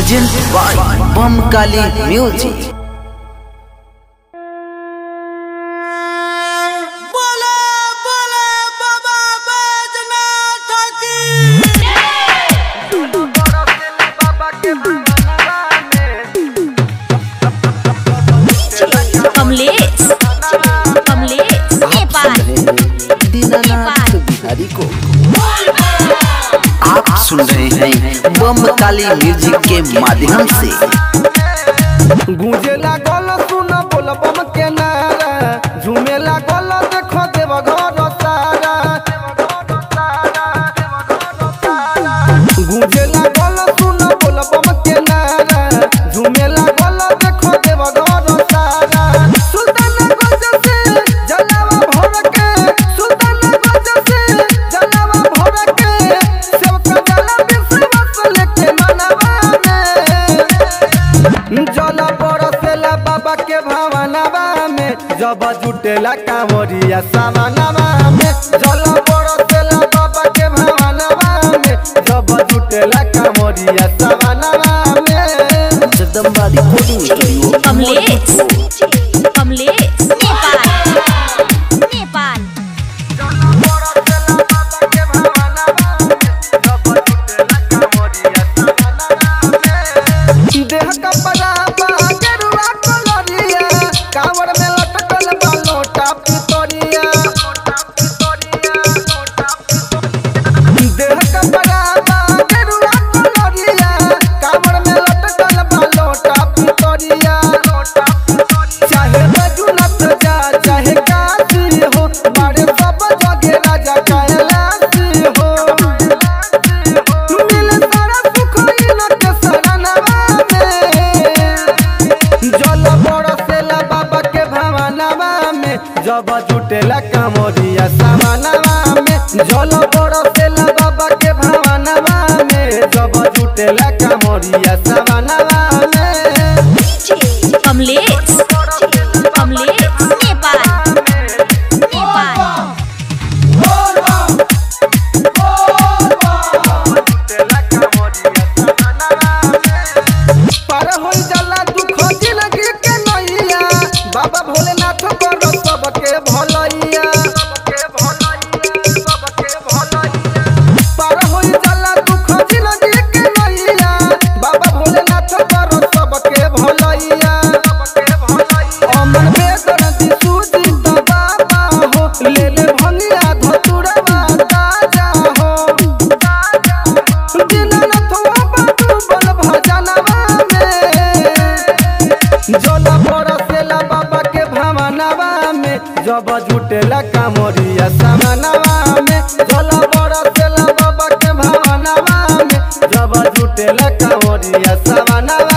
present by बम Kali music बोले बोले बाबा बैजनाथ की कमलेश कमलेश नेपाल दीनानाथ बिहारी को आप सुन रहे हैं बम काली म्यूजिक के माध्यम से गूंजे लागल सुन बोल बम के नारा झूमे लागल देखो देव घर सारा गूंजे लागल सुन बोल बम के नारा झूमे लागल देखो देव घर सारा सुल्तान गंज से जलावा भर के सुल्तान गंज से जलावा भर के सेवका जला विश्वास लेके मनवा में जल बरसेला बाबा के भावनावा में जब जुटेला कांवरिया सावनावा में जल बरसेला बाबा के भावनावा में जब जुटेला कांवरिया सावनावा में जगदम्बा रिकॉर्डिंग स्टूडियो कमलेश कमलेश नेपाल नेपाल देह कपड़ा बा गेरुआ कलरिया कांवर में लटकल बा लोटा पितरिया देह कपड़ा बा गेरुआ कलरिया कांवर में लटकल बा लोटा पितरिया चाहे बजुनत जा चाहे काशी हो बारे सब जगे राजा कैलाशी हो मिले सारा सुख इनके शरणवा में जल बरसेला बाबा के भावनावा में जब जुटेला कांवरिया सावनावा में जल बरसेला बाबा के भावनावा में जब जुटेला कांवरिया सावनावा में कमलेश कमलेश नेपाल नेपाल पार हो जाला दुख जिंदगी के नैया बाबा भोलेनाथ करो सबके भलैया पार हो जाला दुख जिंदगी के नैया बाबा भोलेनाथ करो सबके भलैया अमन बेदन दिसुदी तो बाबा हो ले ले भंगिया धतुरवा ताजा हो दीनानाथवा बाबू बल भजनवा में जल बरसेला बाबा के भावनावा में जब जुटेला कांवरिया सामनावा में जल बरसेला बाबा के भावनावा में जब जुटेला कांवरिया सामनावा